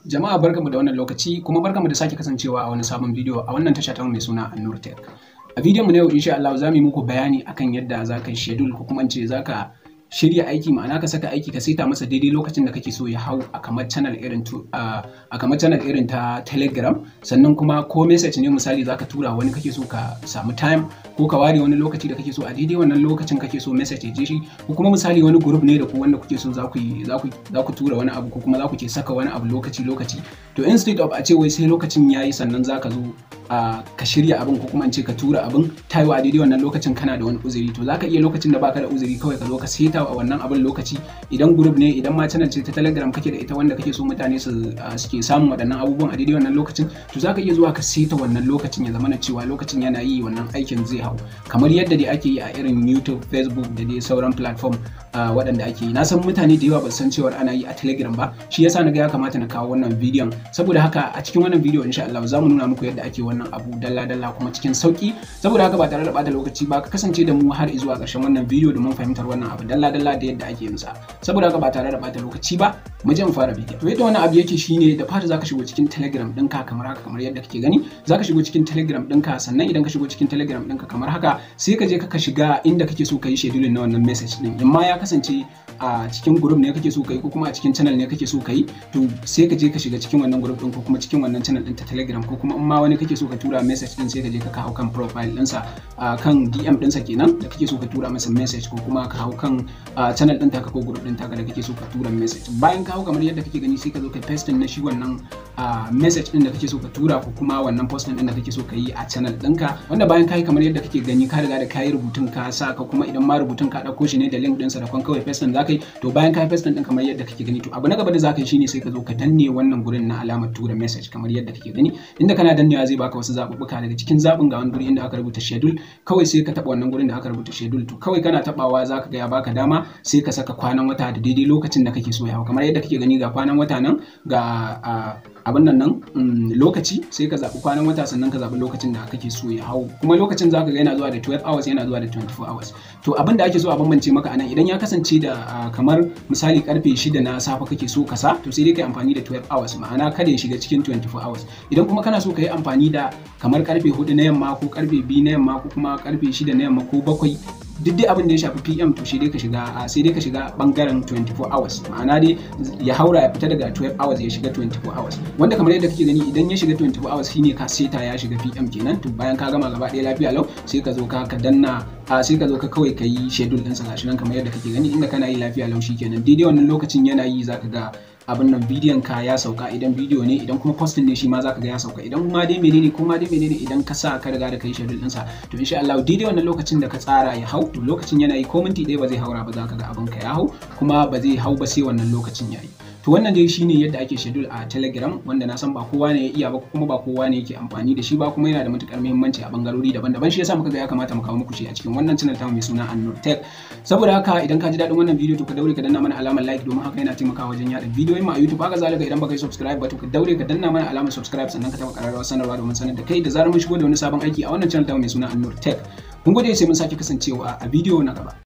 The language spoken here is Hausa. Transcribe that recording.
Jama'a barkamu da wannan lokaci kuma barkamu da sake kasancewa a wani sabon bidiyo a wannan tasha ta mai suna Annur Tech. A bidiyon mu na yau insha Allah za mu yi muku bayani akan yadda za ka yi schedule ko kuma in ce za ka shirya aiki ma'ana ka saka aiki ka saita masa daidai lokacin da kake so ya hau a kamar channel irin a kamar channel irin ta Telegram sannan kuma ko message ne misali zaka tura wani kake so ka samu time ko ka ware wani lokaci da kake so a daidai wannan lokacin kake so message ya je shi ko kuma misali wani group ne da ku wanda kuke so za ku za ku za ku tura wani abu ko kuma za ku ke saka wani abu lokaci lokaci to instead of a ce wai sai lokacin yayi sannan zaka zo a ka shirya abin ko kuma in ce ka tura abin tayo a daidai wannan lokacin kana da wani uzuri to zaka iya lokacin da baka da uzuri kawai ka zo ka seta a wannan abin lokaci idan group ne idan ma channel ce ta telegram kake da ita wanda kake so mutane su suke samun waɗannan abubuwan a daidai wannan lokacin to zaka iya zuwa ka seta wannan lokacin ya zama na cewa lokacin yana yi wannan aikin zai hau kamar yadda dai ake yi a irin youtube facebook da dai sauran platform waɗanda ake yi na san mutane da yawa ba san cewa ana yi a telegram ba shi yasa na ga ya kamata na kawo wannan bidiyon saboda haka a cikin wannan bidiyo insha Allah za mu nuna muku yadda ake wannan abu dalla dalla kuma cikin sauki saboda haka ba tare da bata lokaci ba ka kasance da mu har zuwa ƙarshen wannan bidiyo domin fahimtar wannan abu dalla dalla da yadda ake yin sa saboda haka ba tare da bata lokaci ba mu je mu fara bidiyo to yadda wannan abu yake shine da fata zaka shigo cikin telegram ɗinka kamar haka kamar yadda kake gani zaka shigo cikin telegram ɗinka sannan idan ka shigo cikin telegram ɗinka kamar haka sai ka je ka shiga inda kake so ka yi scheduling na wannan message din in ma ya kasance a cikin group ne kake so ka yi ko kuma a cikin channel ne kake so ka yi to sai ka je ka shiga cikin wannan group din ko kuma cikin wannan channel din ta telegram ko kuma in ma wani kake so ka tura message din sai ka je ka hau kan profile ɗinsa kan DM ɗinsa kenan da kake so ka tura masa message ko kuma ka hau kan channel ɗin taka ko group ɗin taka da kake so ka tura message bayan ka hau kamar yadda kake gani sai ka zo ka paste na shi wannan message ɗin da kake so ka tura ko kuma wannan post ɗin da kake so ka yi a channel ɗinka wanda bayan ka yi kamar yadda kake gani ka riga da ka yi rubutun ka sa ka kuma idan ma rubutun ka ɗauko shi ne da link ɗinsa da kwan kawai paste ɗin za ka yi to bayan ka yi paste ɗin kamar yadda kake gani to abu na gaba da za ka yi shine sai ka zo ka danne wannan gurin na alamar tura message kamar yadda kake gani inda kana dannewa zai baka wasu zaɓuɓɓuka daga cikin zaɓin ga wani guri inda aka rubuta schedule kawai sai ka taɓa wannan gurin da aka rubuta schedule to kawai kana taɓawa za ka ga ya baka dama sai ka saka kwanan wata da daidai lokacin da kake so ya hau kamar yadda kake gani ga kwanan wata nan ga abin nan nan lokaci sai ka zaɓi kwanan wata sannan ka zaɓi lokacin da kake so ya hau kuma lokacin za ka ga yana zuwa da 12 hours yana zuwa da 24 hours to abin da ake so a bambance maka anan idan ya kasance da kamar misali karfe 6 na safe kake so ka sa to sai dai kai amfani da 12 hours ma'ana kada ya shiga cikin 24 hours idan kuma kana so ka yi amfani da kamar karfe 4 na yamma ko karfe 2 na yamma ko kuma karfe 6 na yamma ko bakwai duk dai abin da ya shafi PM to sai dai ka shiga sai dai ka shiga bangaren 24 hours ma'ana dai ya haura ya fita daga 12 hours ya shiga 24 hours wanda kamar yadda kake gani idan ya shiga 24 hours shine ka seta ya shiga PM kenan to bayan ka gama gaba ɗaya lafiya lau sai ka zo ka ka danna a sai ka zo ka kawai ka yi schedule ɗinsa gashi nan kamar yadda kake gani inda kana yi lafiya lau kenan daidai wannan lokacin yana yi zaka ga abin nan bidiyon ka ya sauka idan bidiyo ne idan kuma postin ne shi ma zaka ga ya sauka idan ma dai menene ko ma dai menene idan ka sa ka riga da kai schedule ɗinsa to insha Allah daidai wannan lokacin da ka tsara ya hau to lokacin yana yi ko minti ɗaya ba zai haura ba zaka ga abin ka ya hau kuma ba zai hau ba sai wannan lokacin ya yi to wannan dai shine yadda ake schedule a telegram wanda na san ba kowa ne ya iya ba kuma ba kowa ne yake amfani da shi ba kuma yana da matukar muhimmanci a bangarori daban-daban shi yasa muka ga ya kamata mu kawo muku shi a cikin wannan channel tamu mai suna Annur Tech saboda haka idan ka ji daɗin wannan bidiyo to ka daure ka danna mana alamar like domin haka yana taimakawa wajen yada bidiyoyin mu a YouTube haka zalika idan baka yi subscribe ba to ka daure ka danna mana alamar subscribe sannan ka taɓa ƙararrawar sanarwa domin sanar da kai da zarar mun shigo da wani sabon aiki a wannan channel tamu mai suna Annur Tech mun gode sai mun sake kasancewa a bidiyo na gaba